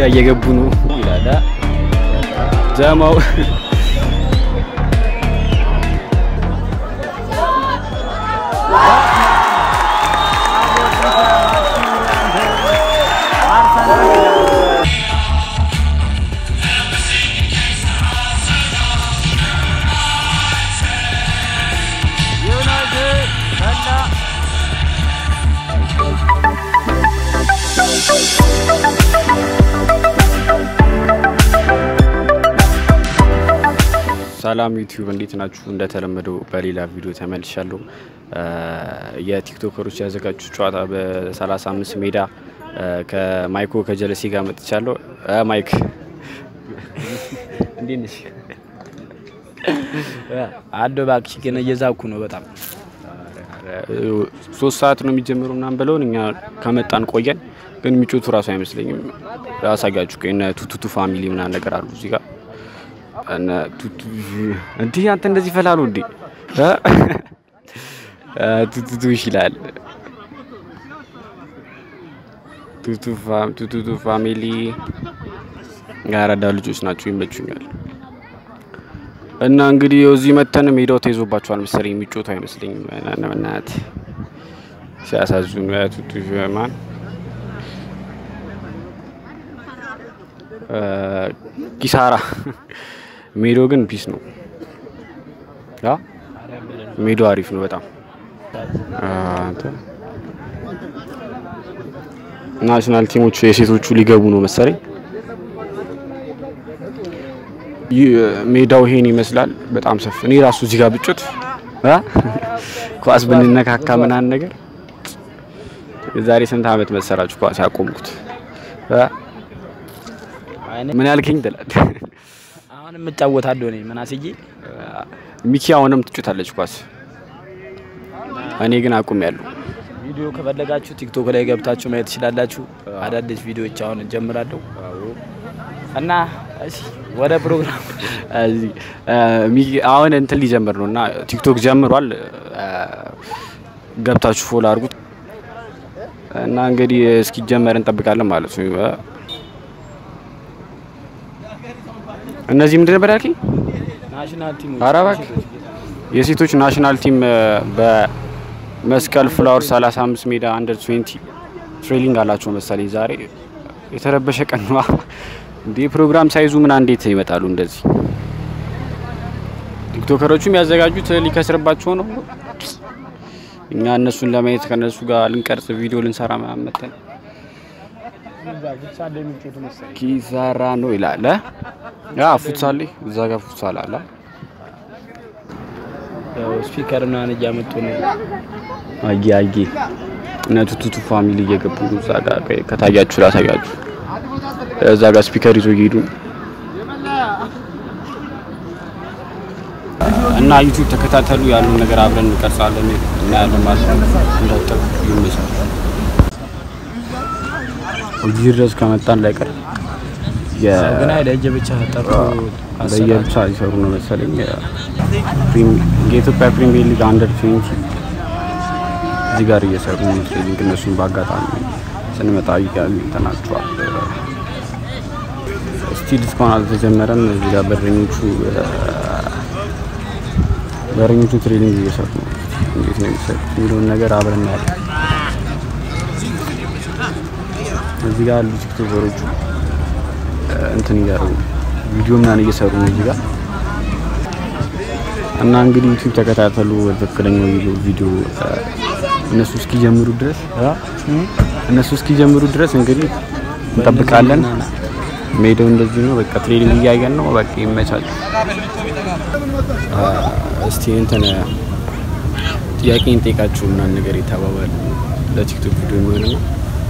ጋር እየገቡ ነው ይላል አ? ጀማው ሰላም ዩቲዩብ እንዴት ናችሁ? እንደተለመደው በሌላ ቪዲዮ ተመልሻለሁ። የቲክቶከሮች ያዘጋጁት ጨዋታ በ35 ሜዳ ከማይኮ ከጀለሴ ጋር መጥቻለሁ። ማይክ እንዴት ነሽ? አዶ እባክሽ ግን እየዛኩ ነው በጣም ሶስት ሰዓት ነው የሚጀምረው ምናምን ብለውን እኛ ከመጣን ቆየን፣ ግን የሚጮቱ ራሱ አይመስለኝም። ያሳጋችሁ እነ ቱቱቱ ፋሚሊ ምናምን ነገር አሉ እዚህ ጋር እነ ቱቱ እንዲህ አንተ እንደዚህ ፈላሉ እንዴ ቱቱቱ ይላል። ቱቱቱ ፋሚሊ ያረዳ ልጆች ናቸው፣ ይመቹኛል። እና እንግዲህ እዚህ መተን ሜዳው ተይዞባቸዋል መሰለኝ የሚጮቱ አይመስለኝም። እናት ሲያሳዝኑ ቱቱ ማን ኪሳራ ሜዳው ግን ፒስ ነው። ያ ሜዳው አሪፍ ነው በጣም ናሽናል ቲሞቹ የሴቶቹ ሊገቡ ነው መሰለኝ። ሜዳው ይሄን ይመስላል። በጣም ሰፊ እኔ ራሱ እዚህ ጋር ብጮት ኳስ ብንነካካ ምናምን ነገር የዛሬ ስንት ዓመት መሰራችሁ ኳስ ያቆምኩት? ምን ያልከኝ ትላለህ? አሁን የምጫወታለሁ እኔ ምናስዬ ሚኪ አሁንም ትጮታለች ኳስ፣ እኔ ግን አቁም ያለሁ። ቪዲዮ ከፈለጋችሁ ቲክቶክ ላይ ገብታችሁ ማየት ትችላላችሁ። አዳዲስ ቪዲዮዎች አሁን እንጀምራለሁ እና እሺ ወደ ፕሮግራም አሁን እንትን ሊጀምር ነው እና ቲክቶክ ጀምሯል። ገብታችሁ ፎሎ አድርጉት እና እንግዲህ እስኪጀመር እንጠብቃለን ማለት ነው። እነዚህ ምንድን ነበር ያልከኝ? ናሽናል ቲም ኧረ እባክህ የሴቶች ናሽናል ቲም በመስቀል ፍላወር 35 ሜዳ አንደር 20 ትሬኒንግ አላቸው መሰለኝ ዛሬ። የተረበሸ ቀን ነዋ እንዴ! ፕሮግራም ሳይዙ ምን እንዴት ይመጣሉ እንደዚህ? ቲክቶከሮቹም ያዘጋጁት ሊከስርባቸው ነው። እኛ እነሱን ለማየት ከነሱ ጋር ልንቀርጽ ቪዲዮ ልንሰራ ምናምን መተን ኪሳራ ነው ይላል። ያ ፉትሳል እዛ ጋር ፉትሳል አለ። ስፒከር ምናምን እያመጡ ነው። አየ አየ እነ ቱቱቱ ፋሚሊ እየገቡ ነው። እዛ ጋር ከታያችሁ ላሳያችሁ። እዛ ጋር ስፒከር ይዞ እየሄዱ እና ዩቲዩብ ተከታተሉ። ያለውን ነገር አብረን እንቀርጻለን እናያለን ማለት ነው። እንዳጠቁ ይመሳል እዚህ ድረስ ከመጣን ላይቀር ግን ለእጅ ብቻ ጠርቶ በየብቻ ሊሰሩ ነው መሰለኝ። የኢትዮጵያ ፕሪሚየር ሊግ አንደር ትዌንቲ እዚህ ጋር እየሰሩ ነው ትሬኒንግ። እነሱን በአጋጣሚ ስንመጣ ተናግሯል። ስቲል እስካሁን አልተጀመረም። እዚህ ጋር በረኞቹ በረኞቹ ትሬኒንግ እየሰሩ ነው። እንዴት ነው የሚሰሩት የሚለውን ነገር አብረን እናያለን። እዚህ ጋር ያሉ ቲክቶከሮቹ እንትን እያደረጉ ቪዲዮ ምናምን እየሰሩ ነው እዚህ ጋር እና እንግዲህ ዩቲዩብ ተከታተሉ። ትክክለኛው ቪዲዮ እነሱ እስኪጀምሩ ድረስ እነሱ እስኪጀምሩ ድረስ እንግዲህ እንጠብቃለን። ሜዳው እንደዚህ ነው። በቃ ትሬኒንግ እያየን ነው። በቃ ይመቻል። እስቲ እንትን ጥያቄ እንጠይቃችሁ ምናምን ነገር የተባባል ለቲክቶክ ቪዲዮ የሚሆን ነው።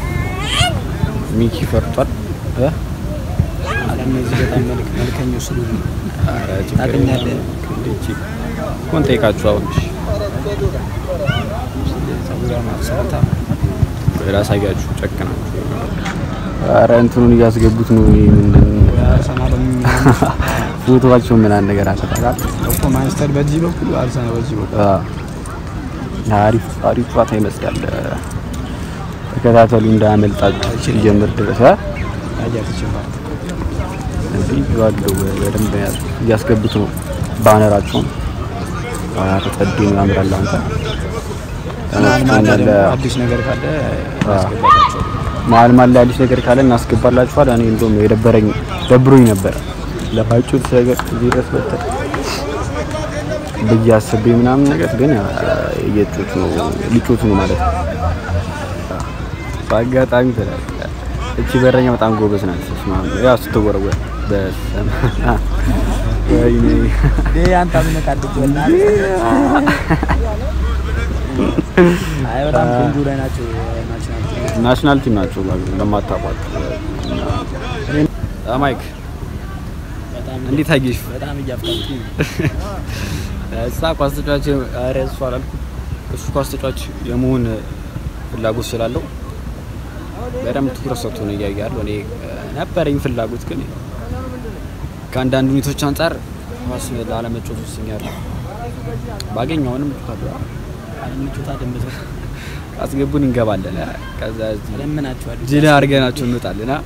ሚኪ ፈርቷል። እነዚህ በጣም መልክ መልከኞች ስለሆኑ ታገኛለህ። ኮን ጠይቃችሁ አሁን ራሳያችሁ ጨክናችሁ ኧረ እንትኑን እያስገቡት ነው። ፎቶዋቸው ምናምን ነገር አሰጣጣል እኮ ማንስተር በዚህ በኩል አርሰናል በዚህ በኩል አሪፍ አሪፍ ጨዋታ ይመስላል። ተከታተሉ እንዳያመልጣችሁ ሲጀምር ድረስ ያያችሁ ማለት እንዲህ ባለው በደንብ እያስገቡት ነው ባነራቸውን ተጸድ ነው ያምራል። አንተ ደግሞ አዲስ ነገር ካለ ያስገባላቸው መሀል መሀል ላይ አዲስ ነገር ካለ እናስገባላችኋል። እኔ እንደውም የደበረኝ ደብሮኝ ነበረ ለማይጩት ነገር እዚህ ድረስ በተ ብዬ አስቤ ምናምን ነገር ግን እየጮቱ ነው ሊጮቱ ነው ማለት ነው። በአጋጣሚ ትላለህ እቺ በረኛ በጣም ጎበዝ ናት። ስማ ያው ስትወረወር በስመ አብ ወይኔ አንተ አምነት አድርጎና አይ በጣም ቆንጆ ላይ ናቸው ናቸው ናሽናል ቲም ናቸው ለማታውቋት ማይክ በጣም እንዴት አየሽ? በጣም እያፍታቱ እሷ ኳስ ተጫዋች ኧረ እሱ አላልኩም። እሱ ኳስ ተጫዋች የመሆን ፍላጎት ስላለው በደንብ ትኩረት ሰጥቶ ነው እያየ ያለው። እኔ ነበረኝ ፍላጎት ግን ከአንዳንድ ሁኔታዎች አንጻር ኳስ ላለመጫወት ወስኛለሁ። ባገኘውንም እጫወታለሁ። ምቾታ ደምቶ አስገቡን እንገባለን። ከዛ እዚህ ለምናቸዋል ጅል አድርገናቸው እንወጣለን። አ?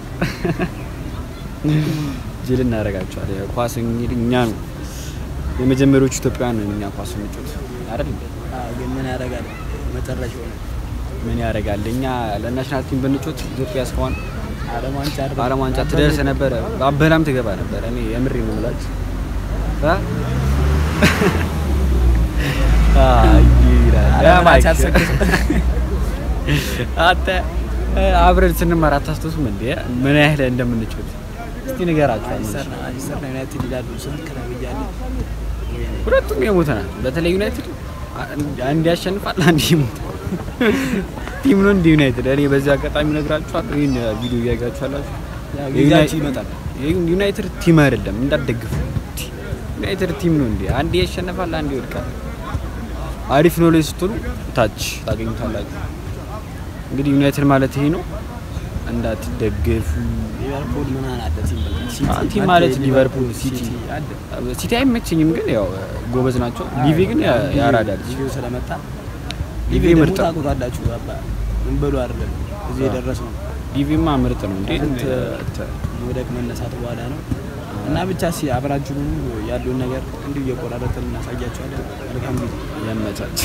ጅል እናደርጋቸዋለን። ኳስ እንግዲህ እኛ ነው የመጀመሪያዎቹ ኢትዮጵያውያን ነን እኛ ኳስ እንጫወት አይደል? ግን ምን ያደርጋል መጨረሻው ነው ምን ያደርጋል? እኛ ለናሽናል ቲም ብንጮት ኢትዮጵያ እስካሁን ዓለም ዋንጫ አይደል? በዓለም ዋንጫ ትደርስ ነበረ፣ በአበላም ትገባ ነበረ። እኔ የምሬ ነው የምላችሁ። አ? አይ ይላል። ያ ዓለም ማይክ ዋንጫ አልሰገድም። አንተ አብረን ስንማር አታስታውስም እንዴ? ምን ያህል እንደምንጮት እስቲ ንገራቸው። ማንቸስተር ነው ማንቸስተር ነው ዩናይትድ ይላሉ ስልክ ነው ብያለሁ ሁለቱም የሞተ ናት። በተለይ ዩናይትድ አንድ ያሸንፋል፣ አንድ ይሞታል። ቲም ነው እንደ ዩናይትድ። እኔ በዚህ አጋጣሚ እነግራችኋለሁ። ይህን ቪዲዮ እያያችኋላችሁ ያው ጊዜያችሁ ይመጣል ዩናይትድ ቲም አይደለም፣ እንዳትደግፉ። ዩናይትድ ቲም ነው እንዴ! አንዴ ያሸንፋል፣ አንዴ ይወድቃል። አሪፍ ነው ላይ ስትሉ ታች ታገኙታላችሁ። እንግዲህ ዩናይትድ ማለት ይሄ ነው፣ እንዳትደግፉ። ሊቨርፑል ምናምን አለ ቲም በቃ ሲቲ አዎ፣ ቲም አለ፣ ማለት ሊቨርፑል፣ ሲቲ አለ ሲቲ አይመቸኝም፣ ግን ያው ጎበዝ ናቸው። ሊቪ ግን ያ- ያራዳል። ሊቪው ስለመጣ ሊቪ ሊቪ ደግሞ ምርጥ ነው። ታውቁታላችሁ አባ ምን በሉ አይደለም እዚህ የደረስነው ሊቪማ ምርጥ ነው እንዴ! ስንት መውደቅ መነሳት በኋላ ነው እና ብቻ ሲ አብራችሁ ያለውን ነገር እንዲሁ እየቆራረጥን እናሳያቸዋለን። መልካም ጊዜ ያመቻች።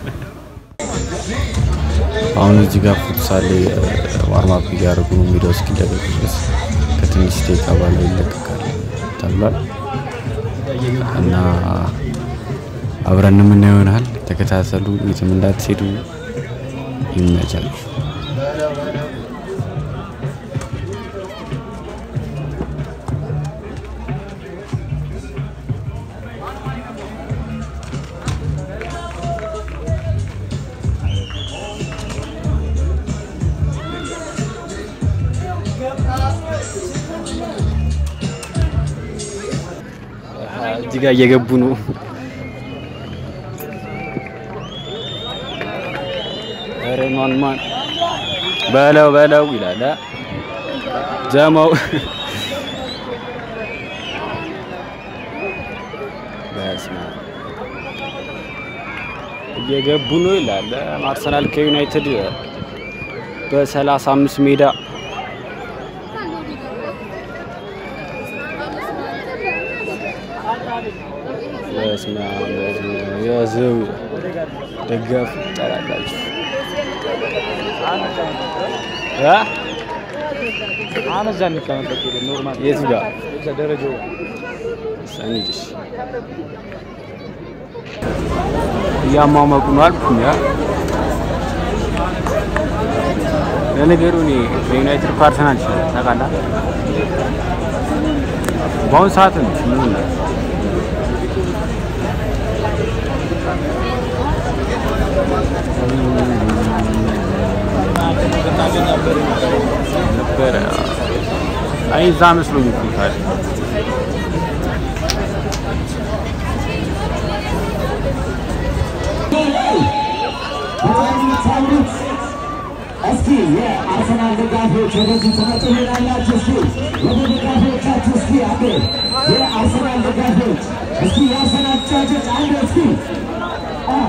አሁን እዚህ ጋር ፉትሳል ዋርማፕ እያደረጉ ነው። ሜዳው እስኪለቀቅ ድረስ ከትንሽ ደቂቃ በኋላ ይለቀቃል ተብሏል እና አብረን የምናየው ይሆናል። ተከታተሉ፣ የትም እንዳትሄዱ። ይመቻችሁ። እዚህ ጋር እየገቡ ነው። ኧረ ማን ማን በለው በለው ይላል አ? ጀማው በስመ አብ እየገቡ ነው ይላል። አርሰናል ከዩናይትድ በሰላሳ አምስት ሜዳ በስመ አብ በስመ አብ ያዘው ደጋፊ ይጠራላችሁ እ የቱ ጋር ሰኒድሽ እያሟሟቁ ነው አልኩኝ። ያ ለነገሩ እኔ በዩናይትድ ፓርሰናል ይችላል ታውቃለህ። በአሁኑ ሰዓት ነው ምን ነበረ አይ እዛ መስሎኝ እኮ ታዲያ እስኪ የአርሰናል ደጋፊዎች ወደዚህ ትመጡልናላችሁ። እስኪ ወደ ደጋፊዎቻችሁ እስኪ አንዴ የአርሰናል ደጋፊዎች እስኪ የአርሰናል ጫጮች አንዴ እስኪ አ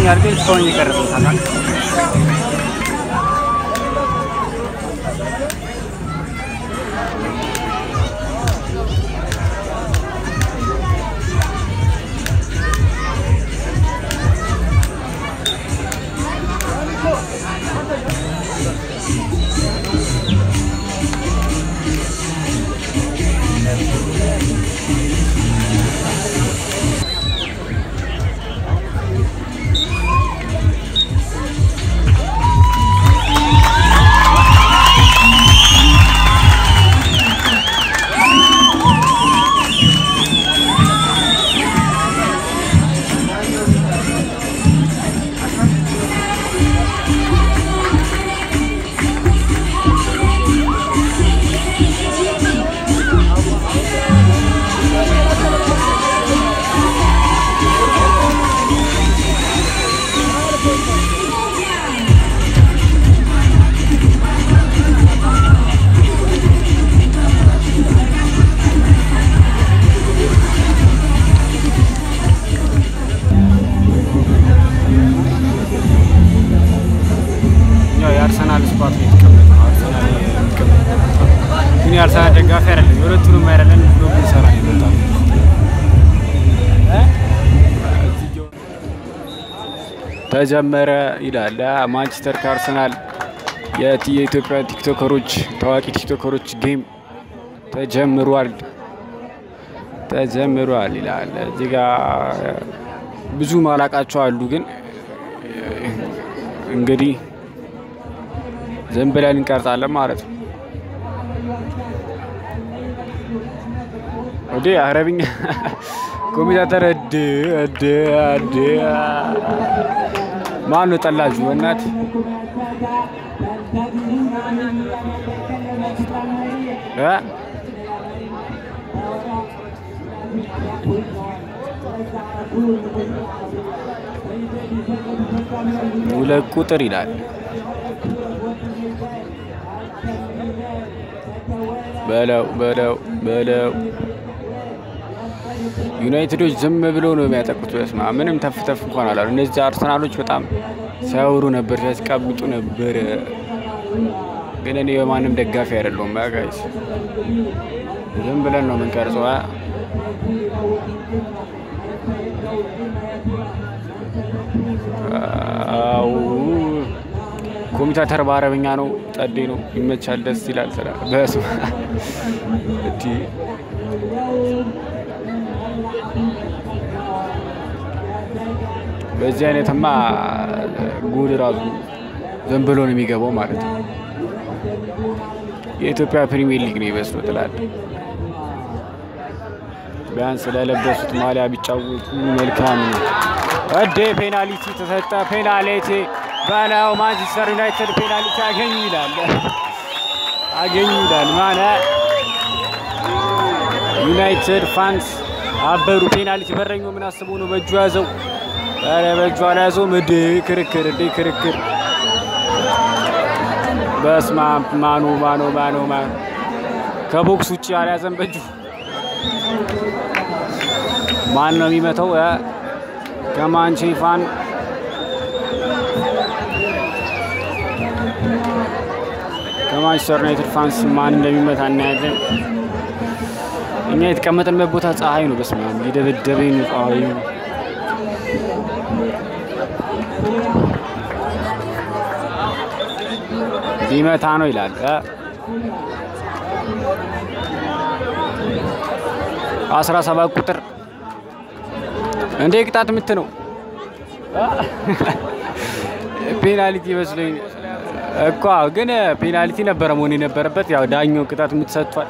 ይመስለኛል፣ ግን እስካሁን የቀረበው ታውቃለህ። ያው የአርሰናል ስኳት ነው የተቀመጠ ነው። አርሰናል የሚቀመጥ ግን የአርሰናል ደጋፊ አይደለም። የሁለቱንም አይደለም ብሎ ብንሰራ ነው የመጣው። ተጀመረ ይላል ማንቸስተር ከአርሰናል የቲ- የኢትዮጵያ ቲክቶከሮች ታዋቂ ቲክቶከሮች ጌም ተጀምሯል ተጀምሯል ይላል። እዚህ ጋ ብዙ ማላቃቸው አሉ ግን እንግዲህ ዝም ብለን እንቀርጻለን ማለት ነው። ወደ አረብኛ ኮሜንታተር እድ እድ እድ ማን ነው ጠላጁ? በእናት እ ሁለት ቁጥር ይላል። በለው በለው በለው ዩናይትዶች ዝም ብለው ነው የሚያጠቁት። በስማ ምንም ተፍ ተፍ እንኳን አላሉ። እነዚህ አርሰናሎች በጣም ሲያወሩ ነበር፣ ሲያስቀምጡ ነበር። ግን እኔ በማንም ደጋፊ አይደለሁም። ጋይስ ዝም ብለን ነው የምንቀርጸው። አ? አው ኮሚታተር በአረብኛ ነው። ጠዴ ነው። ይመቻል፣ ደስ ይላል። ስራ በስመ አብ እቲ በዚህ አይነትማ ጉድ ራሱ ዝም ብሎ ነው የሚገባው ማለት ነው። የኢትዮጵያ ፕሪሚየር ሊግ ነው ይመስሉ ትላል። ቢያንስ ስለለበሱት ማሊያ ቢጫወቱ መልካም ነው። እዴ ፔናልቲ ተሰጠ። ፔናልቲ በለው ማንቸስተር ዩናይትድ ፔናልቲ አገኙ ይላል አገኙ ይላል ማነ ዩናይትድ ፋንስ አበሩ። ፔናልቲ በረኛው ምን አስቦ ነው በእጁ ያዘው? ኧረ በእጁ አልያዘውም። እዴ ክርክር እዴ ክርክር በስመ አብ ማኑ ማኑ ማኑ ማኑ ከቦክስ ውጭ አልያዘም በእጁ። ማን ነው የሚመተው? እ? ከማንቼ ፋን ከማንቸስተር ዩናይትድ ፋንስ ማን እንደሚመታ እናያለን። እኛ የተቀመጥንበት ቦታ ፀሐይ ነው። በስመ አብ የደበደበኝ ነው ፀሐዩ። ሊመታ ነው ይላል እ? አስራ ሰባት ቁጥር እንዴ ቅጣት ምት ነው ፔናልቲ ይመስለኝ እኮ ግን ፔናልቲ ነበረ መሆን የነበረበት። ያው ዳኛው ቅጣት ምት ሰጥቷል።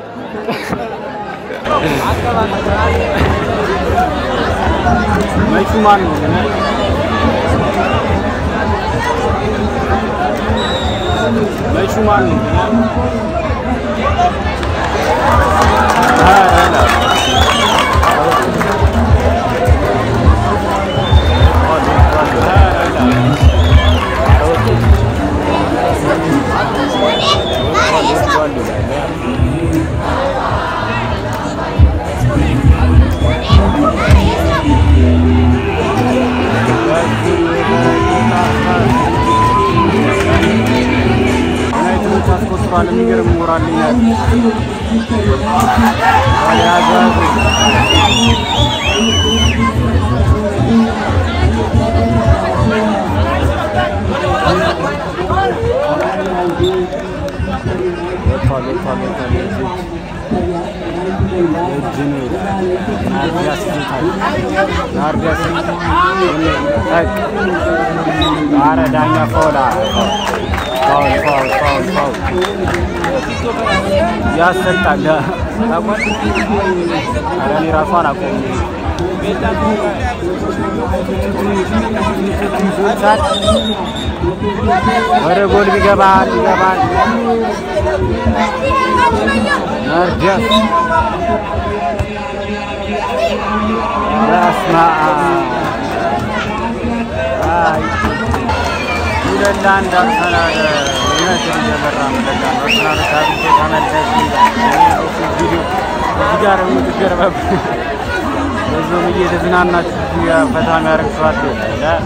መቹ ማን ነው? መቹ ማን ነው? ተሰብሯል። የሚገርም ሞራል ነው ያለው። ያዙ ያዙ ወጥቷል ወጥቷል ወጥቷል። እጅ ነው ይላል። ናርዲያስ ይዞታል። ናርዲያስ ጠቅ ኧረ ዳኛ ፋውል ፋውል ፋውል ፋውል ፋውል ያሰጣል። ታውቋል። ኧረ እኔ ራሱ አላውቀውም። ይዞታል። ወደ ጎል ቢገባል ይገባል። ናርዲያስ በስመ አብ አይ ሁለት ለአንድ አርሰናል ዩናይትድ እየመራ ነው። ለዛ ነው አርሰናል ታግቶ ተመለስ ይላል። ቪዲዮ እዚህ ጋር የምትገርበብ ብዙም እየተዝናናችሁ ፈታ የሚያደርግ ሰው አለ ይላል።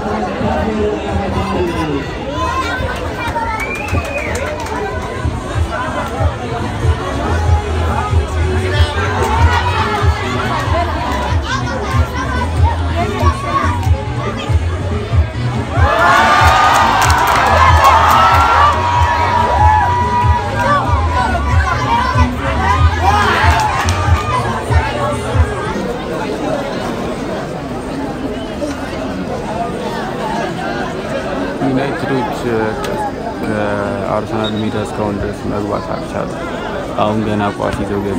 ዩናይትዶች ከአርሰናል ሜዳ እስካሁን ድረስ መግባት አልቻሉ። አሁን ገና ኳስ ይዘው ገቡ።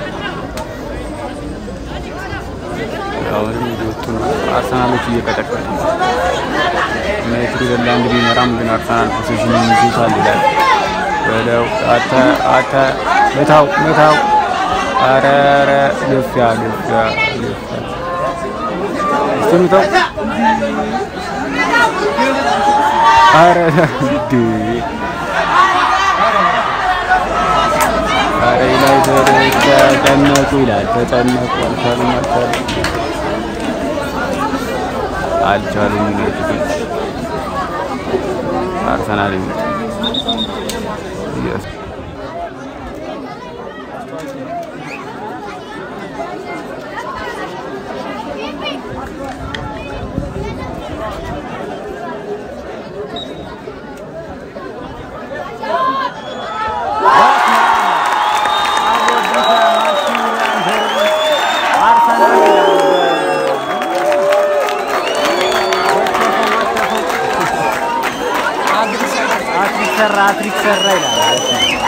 አሁንም እየወጡ ነው። አርሰናሎች እየቀጠቀጡ ነው። ዩናይትድ ወደ ለአንድ ቢመራም ግን አርሰናል ፖሴሽን ይዞታል ይላል። ወደው አተ አተ ምታው ምታው ኧረ ኧረ ግፊያ ግፊያ ግፊያ እስቲ ምታው ኧረ እንዴ! ኧረ ዩናይትድ ተጨነቁ ይላል። ተጨነቁ አልቻሉም አልቻሉም አልቻሉም ዩናይትዶች አርሰናል ይመጣ Yes. አትሪክ ሰራ አትሪክ ሰራ ይላል።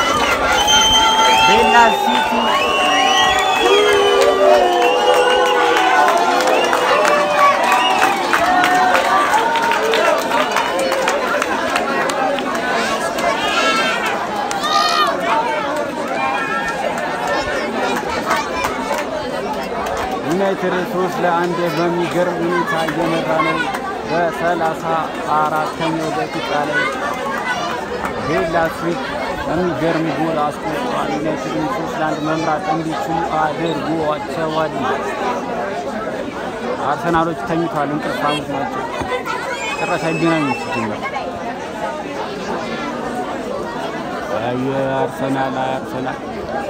ቤላ ሲቲ ዩናይትድ ሶስት ለአንድ በሚገርም ሁኔታ እየመራ ነው። በሰላሳ አራተኛው ደቂቃ ላይ ቤላ ስዊት የሚገርም ጎል አስቆጥሯል። ዩናይትድን ሶስት ለአንድ መምራት እንዲችሉ አድርጓቸዋል። አርሰናሎች ተኝቷል፣ እንቅልፋሞች ናቸው። ጭራሽ አይገናኙም ሲጀመር። አይ አርሰናል አይ አርሰናል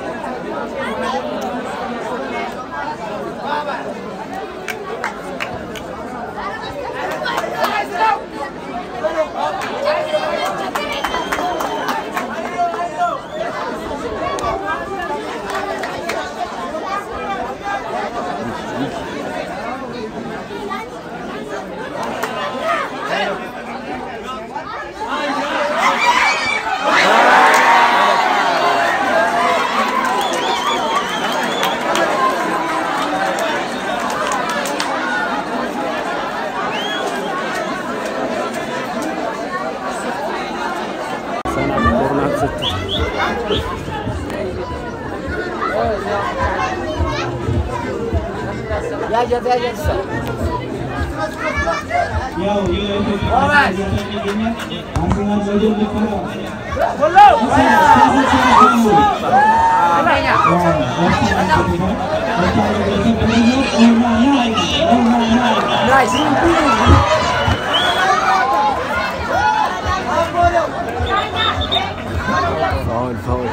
አርሰናል ኮርናር ስትል ያው የኢትዮጵያ ይገኛል አርሰናል በድል ልፈራ ፋውል ፋውል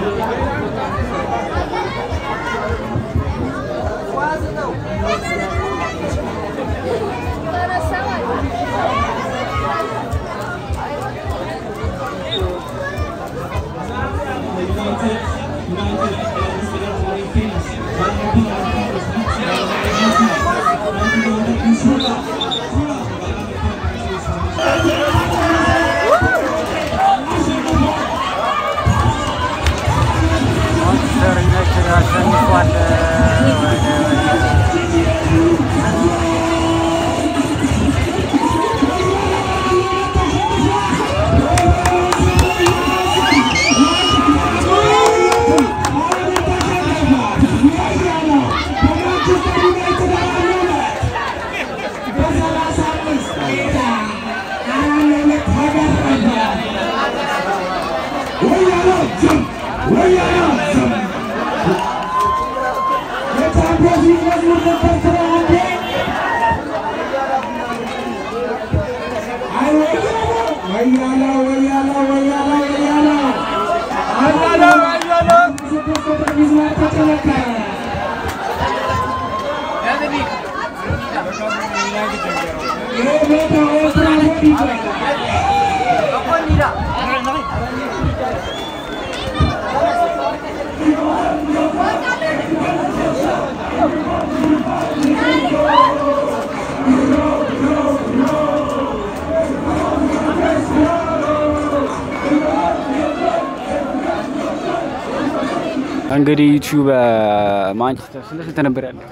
እንግዲህ ዩቲዩብ ማንቸስተር ስንት ስንት ነበር ያለ?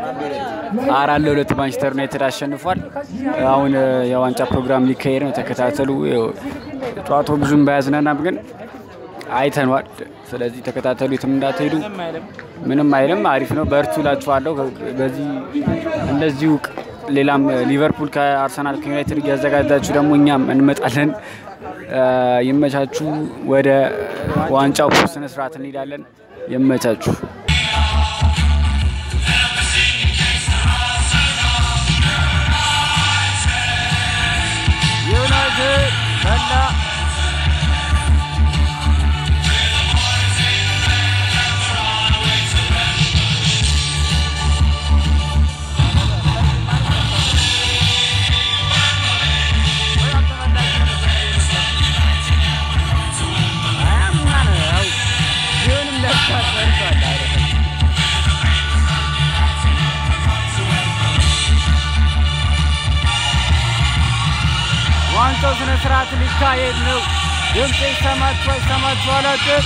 አራት ለሁለት ማንቸስተር ዩናይትድ አሸንፏል። አሁን የዋንጫ ፕሮግራም ሊካሄድ ነው፣ ተከታተሉ። ጨዋታው ብዙም ባያዝናናም ግን አይተኗል። ስለዚህ ተከታተሉ፣ የትም እንዳትሄዱ። ምንም አይልም፣ አሪፍ ነው። በርቱ እላችኋለሁ። በዚህ እንደዚሁ ሌላም ሊቨርፑል ከአርሰናል ከዩናይትድ እያዘጋጃችሁ ደግሞ እኛም እንመጣለን። ይመቻችሁ። ወደ ዋንጫው ስነ ስርዓት እንሄዳለን። ይመቻችሁ። ዩናይትድ በላ ዋንጫው ስነ ስርዓት ሊካሄድ ነው። ድምፅ ይሰማችሁ አይሰማችሁ አላውቅም።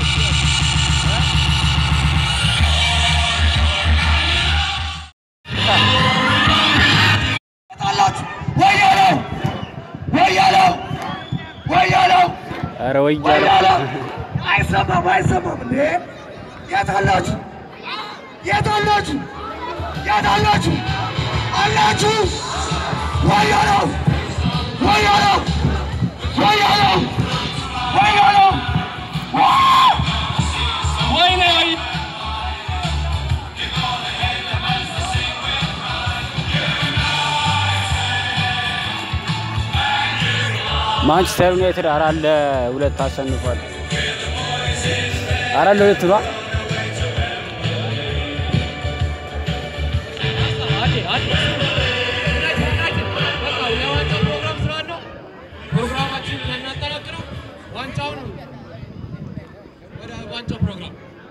ኧረ ወያለው አይሰማም አይሰማም እንዴ! የት አላችሁ? የት አላችሁ? የት አላችሁ? አላችሁ? ወያለው ወያለው ወያለው ወያለው ወይኔ ወይ ማንቸስተር ዩናይትድ አራት ለሁለት አሸንፏል። አራት ለሁለት ነው። ፕሮግራማችን የሚያጠናክረው ዋንጫውን ወደ ዋንጫው ፕሮግራም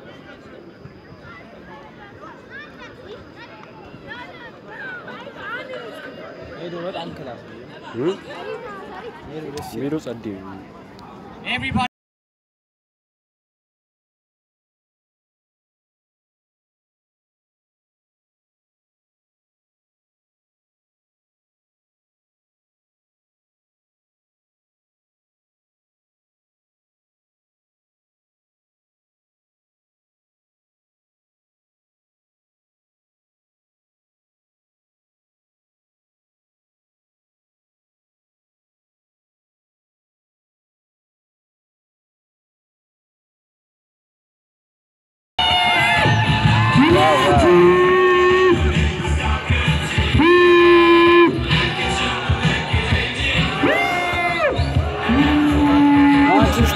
ሜዶ ጸዴ ኤቭሪባዲ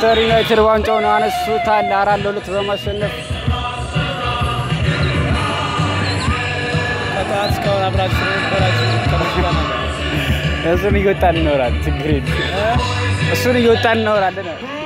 ማንቸስተር ዩናይትድ ዋንጫውን አነሱታል አራት ለሁለት በማሸነፍ ከጠዋት እስካሁን አብራችሁ ስለነበራችሁ ተመስገን። እሱን እየወጣን እናወራለን። ችግር የለም። እሱን እየወጣን እናወራለን።